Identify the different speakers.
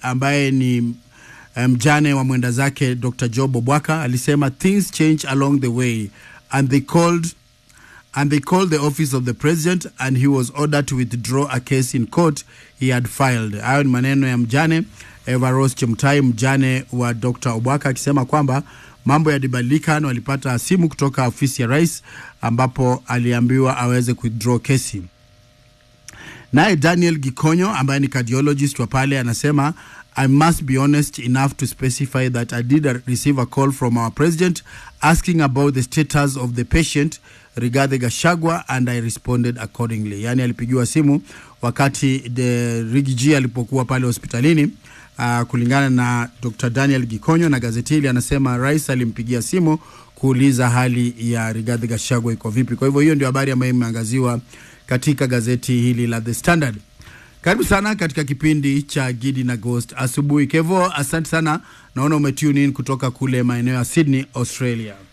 Speaker 1: ambaye ni mjane um, wa mwenda zake Dr. Job Obwaka alisema things change along the way and they called and they called the office of the president and he was ordered to withdraw a case in court he had filed. Hayo ni maneno ya mjane Evaros Chemtai, mjane wa Dr. Obwaka akisema kwamba mambo yalibadilika na walipata simu kutoka ofisi ya rais ambapo aliambiwa aweze withdraw kesi. Naye Daniel Gikonyo ambaye ni cardiologist wa pale anasema I must be honest enough to specify that I did receive a call from our president asking about the status of the patient Rigathi Gachagua and I responded accordingly. Yaani alipigiwa simu wakati the Rigiji alipokuwa pale hospitalini. Uh, kulingana na Dr. Daniel Gikonyo na gazeti hili anasema rais alimpigia simu kuuliza hali ya Rigathi Gachagua iko vipi. Kwa hivyo hiyo ndio habari ambayo imeangaziwa katika gazeti hili la The Standard. Karibu sana katika kipindi cha Gidi na Ghost asubuhi. Kevo, asante sana, naona umetune in kutoka kule maeneo ya Sydney, Australia.